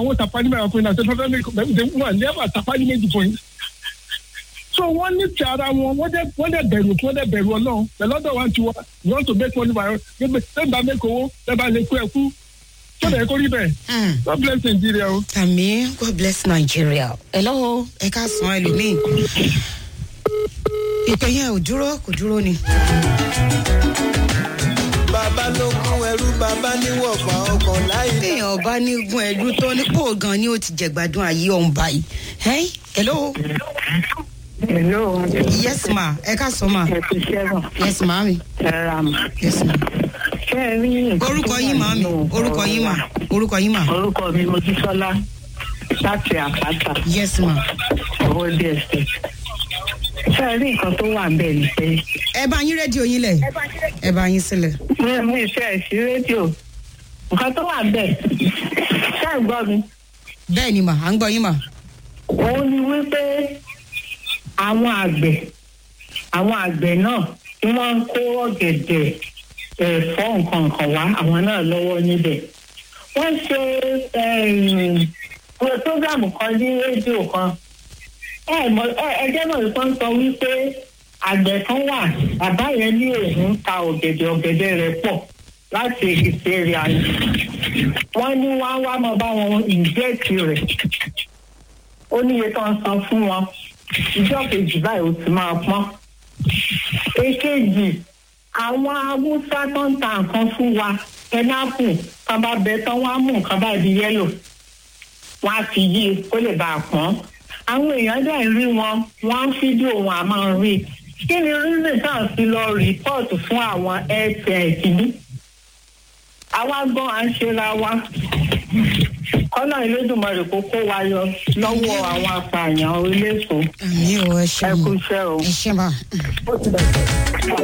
àwọn tapani mẹ́ta fún yín àti fẹ́fẹ́ mi wọ́n never tapani méjì fún yín. so wọ́n ní ti ara wọn wọ́n dẹ̀ wọ́n dẹ̀ bẹ̀rù wọ́n dẹ̀ bẹ̀rù ọlọ́run pẹ̀lọ́dọ̀ wa ti wá you want to make money by gbẹgbẹ bẹ́ẹ̀ bá mẹ́kọ̀ owó bẹ́ẹ̀ bá lè kú ẹ̀ kú sọ́dọ̀ ẹ̀ kó rí bẹ́ẹ̀ Hmm. God bless Nigeria o. àmì god bless nigeria hello ẹ ká san ẹlòmíì ìpè yẹn ò dúró kò dúró ni. bàbá ló kún ẹrú bàbá níwọ̀fà ọkàn láì téèyàn bá ní gun ẹlú tó ní pò gan ni ó ti jẹgbádùn ayé ọ̀hún báyìí. Hey, hello Hello, yes ma ẹ ká sọ ma ẹ ti ṣẹ́gun, yes ma mi ẹ ra mà. yes ma. Ṣé ẹ rí nǹkan orúkọ tó yín wà ma mi nínú orúkọ yín ma ọ̀rọ̀ orúkọ yín ma wa? Orúkọ mi Mojísọ́lá láti àpáta, yes ma. owó DSS. Ṣé ẹ rí nǹkan tó wà bẹ́ẹ̀ ni pé ẹ bá yín rédíò yín lẹ̀ ẹ bá yín sílẹ̀. mi ò mú iṣẹ́ ẹ̀ sí rédíò. Nǹkan tó wà bẹ́ẹ̀, ṣé ẹ gbọ́ mi? bẹ́ẹ̀ ni ma à ń gbọ́ yín ma. Òun ni wípé àwọn àgbẹ̀ àwọn àgbẹ̀ náà tí wọ́n ń kó ọ̀gẹ̀dẹ̀ ẹ̀fọ́ nǹkan kan wá àwọn náà lọ́wọ́ níbẹ̀. Wọ́n ṣe prógámù kan ní rédíò kan. Ẹ mọ̀- ẹ- Ẹjẹ́ náà kan sọ wípé àgbẹ̀ kan wà bàbá yẹn ní òun ń ta ọ̀gẹ̀dẹ̀ ọ̀gẹ̀dẹ̀ rẹ̀ pọ̀ láti èkìtì èrè àyè. Wọ́n ní wọ́n á wá máa bá wọn ìjẹ́ẹ̀tì rẹ̀ ó níye tó ń san fún wọn ìjọ kejì báyìí ó ti máa pọ́n. èkejì àwọn haúsá tó ń ta nǹkan fún wa pẹnápù kan bá bẹ tán wọn á mú nǹkan bá di yẹ́lò wọn á fi yí i kó lè bá a pọ́n. àwọn èèyàn dẹ̀ ń rí wọn wọ́n á fídíò wọn à máa rí i. kí ni reason tá à ń fi lọ rìpọ́ọ̀tù fún àwọn airtel yìí? àwa gan à ń ṣera wa kọ́nà ìlédùnmọ̀rẹ̀ kó kó wa yọ lọ́wọ́ àwọn apààyàn eléso àmì ò ẹ ṣe ẹ kú ma iṣẹ́ o. ẹ ṣe ma.